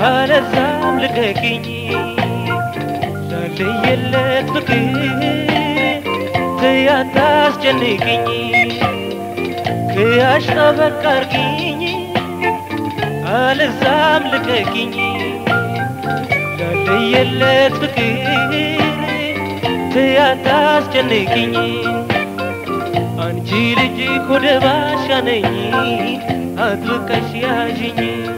አለዛም ልቀቂኝ ላለየለት ፍቅር ትያታስጨንቅኝ ክያሽ ጠበቅ አርጊኝ አለዛም ልቀቂኝ ላለየለት ፍቅር ትያታስጨንቅኝ አንቺ ልጅ ኮደ ባሻ ነኝ አጥብቀሽ ያዥኝ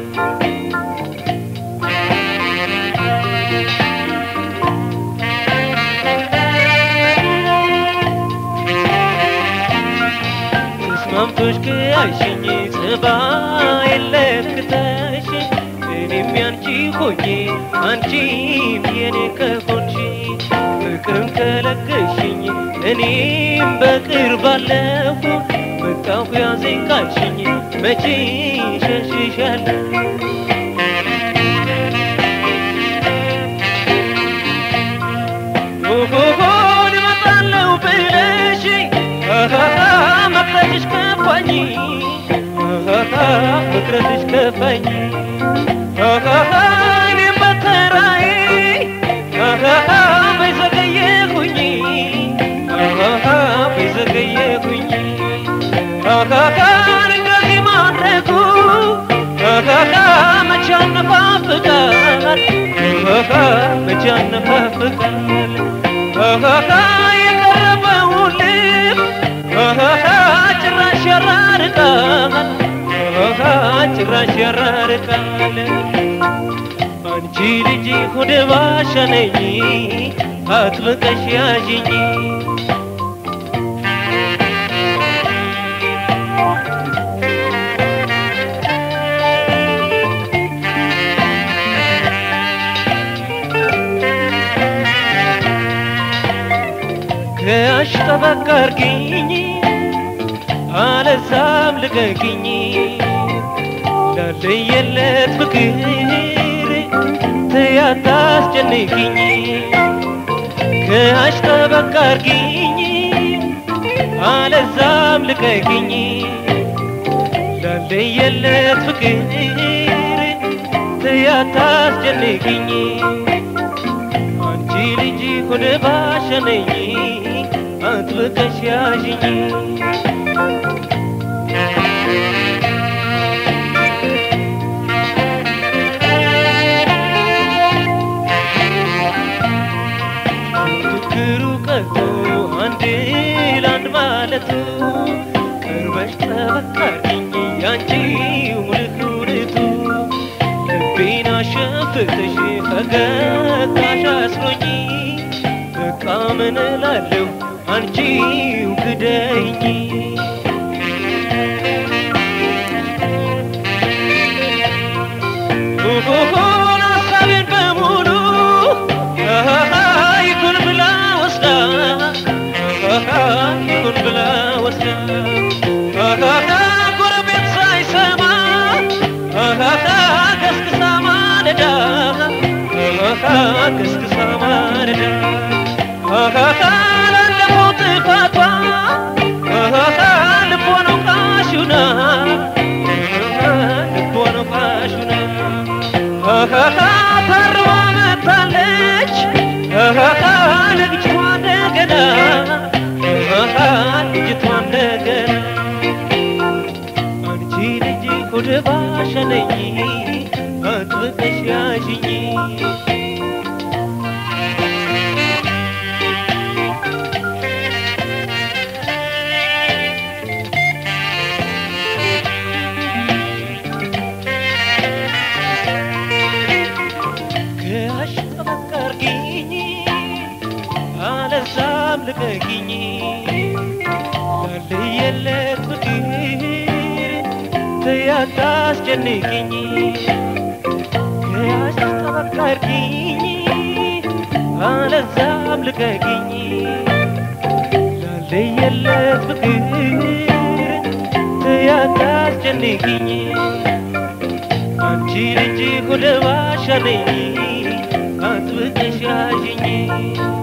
ተስማምቶሽ ከያሽኝ ጸባይ ለክተሽ እኔም ያንቺ ሆኜ አንቺም የኔ ከሆንሽ ፍቅርን ከለገሽኝ እኔም በቅርብ አለሁ በቃሁ ያዘኝ ካልሽኝ መቼ ሸሽሻለሁ ሆሆሆን እመጣለሁ ብለሽ መቅረትሽ ከፋኝ መቅረትሽ ከፋኝ እኔም በተራዬ በዘገየሁኝ በዘገየሁኝ እንደዚህ ማድረጉ መቼ ያነፋፍቃል መቼ ያነፋፍቃል የቀረበውን ልብ ጭራሽ ያራርቃል ጭራሽ ያራርቃል አንቺ ልጅ ሆደ ባሻ ነኝ አጥብቀሽ ያዥኝ ከያሽ ጠበቅ አርጊኝ አለዛም ልቀቂኝ ላለየለት ፍቅር ትያታስጨንቅኝ ከያሽ ጠበቅ አርጊኝ አለዛም ልቀቂኝ ላለየለት ፍቅር ትያታስጨንቅኝ አንቺ ልጅ ሆነ ባሻ ነኝ አጥብቀሽ ያዥኝ ችግሩ ቀርቶ አንድ ለአንድ ማለቱ ቅርበሽ ጠበቅ አርጊኝ ያንቺው ልኩርቱ ልቤን አሸፍተሽ ፈገግታሽ አስሮኝ በቃ ምን እላለሁ አንቺው ግደኝ ሆሆሆን ሀሳቤን በሙሉ ይኩን ብላ ወስዳ ይኩን ብላ ወስዳ ጎረቤት ሳይሰማ ገስግሳ ማለዳ ገስግሳ ማለዳ ላለፈው ጥፋቷ ልቦን ቃሹና ልቦን ቃሹና ታርማ መታለች ልጅቷ እንደገና ልጅቷ እንደገና አንቺ ልጅ ሆደ ባሻ ነኝ አጥብቀሽ ያዥኝ ከያሽ ጠበቅ አርጊኝ አለዛም ልቀቂኝ ላለየለት ፍቅር ትያታስጨንቅኝ ከያሽ ጠበቅ አርጊኝ አለዛም ልቀቂኝ ላለየለት ፍቅር ትያታስጨንቅኝ አንቺ ልጅ ሆደ ባሻ ነኝ አጥብቀሽ ያዥኝ